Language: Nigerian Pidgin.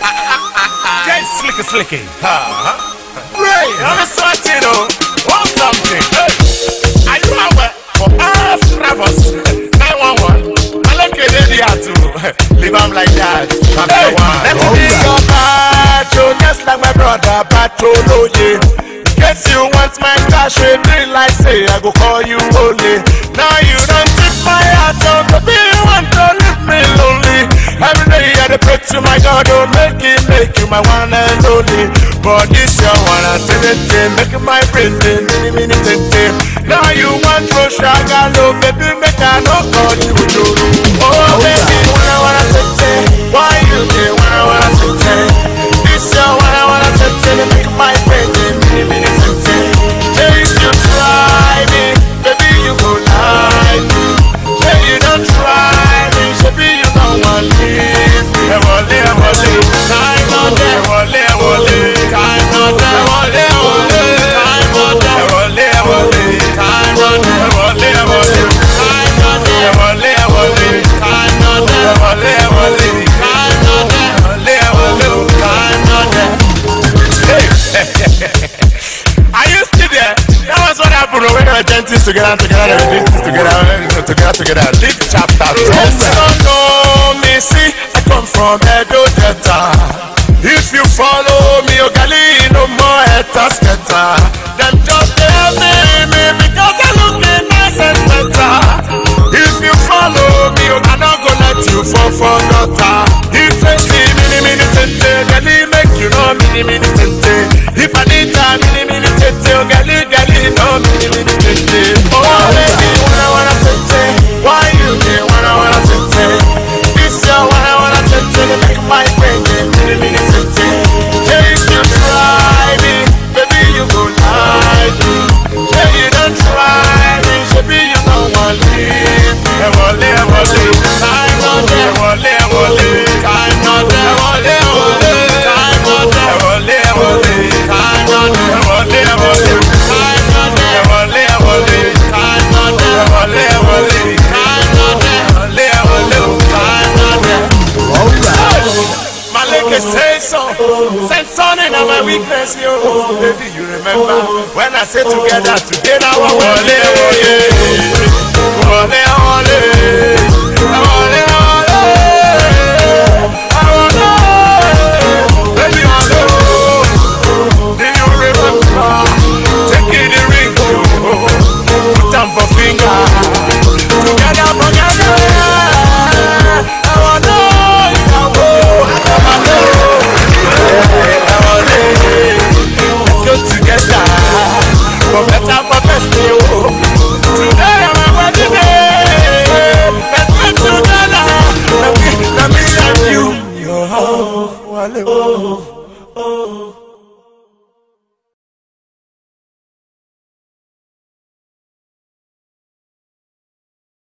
Get slicky slicky. Ray, I'm a sweating oh. Want something? Hey. Are you aware? For us travels 911. I look at the to leave am like that. Hey, let me be your patrol, just like my brother patrol. Oh yeah. Guess you want my cash, we be like say I go call you holy. Now you don't take my heart, oh baby, you want to leave me lonely. Every day I dey pray to my God, oh make it, make you my one and only. But this your one and ten, make my brain dey mini mini ten ten. Now you want to shagalo, baby, make I no call you Joro. Oh baby, wanna wanna ten ten, why you dey wanna wanna ten ten? This your wanna wanna ten ten, make my brain dey mini mini ten ten. Hey, if you try me, baby, you go like me. Hey, you don't try me, baby, you don't want leave me. Ẹ wọlé, ẹ wọlé, time not there. Ẹ wọlé, ẹ wọlé, time not there. Ẹ wọlé, ẹ wọlé, time not there. Ẹ wọlé, ẹ wọlé, time not there. Ẹ wọlé, ẹ wọlé, time not there. Ẹ wọlé, ẹ wọlé, time not there. Ẹ wọlé, ẹ wọlé, time not there. Ẹ wọlé, ẹ wọlé, time not there. Are you still there? That was what happened when we were dentists together, together, we did this together, uh, together, together. Leave chapter two. Yes, you don't know me, see, I come from Edo Delta. If you follow me, Ogali, no more haters, scatter. Them just tell me, me because I look nice and better. If you follow me, I'm not gonna let you fall for gutter. If they see mini mini tente, Ogali make you know mini mini tente. If I need time, mini mini tente, Ogali gali no mini mini tente. Oh baby, wanna wanna tente, why you dey wanna wanna tente? This your wanna wanna tente, they make my brain dey mini mini tente. Yeah, if you try me, baby you go like me. Yeah, you don't try me, baby you don't want leave me. Ẹ wọlé, ẹ wọlé, time not there. Ẹ wọlé, ẹ wọlé, time not there. Ẹ wọlé, ẹ wọlé, time not there. Ẹ wọlé, ẹ wọlé, time not there. Ẹ wọlé, ẹ wọlé, time not there. Ẹ wọlé, ẹ wọlé, time not there. Ẹ wọlé, ẹ wọlé, time not there. Ẹ wọlé, ẹ wọlé, time not there. Maleke say so. Send son in my weakness, yo. Baby, you remember when I say together, together, we wọlé, wọlé. Wọlé, wọlé. Wọlé, wọlé. Wọlé. Baby, wọlé. Do you remember? Taking the ring, yo. Put am for finger. Together, together. I wanna ìyàwó àtàwálé. I wanna let's go together. For better, for best, yo. Today, I'm a wedding day. Let's go together. Let me, let me and you. Yo, wale, oh, oh.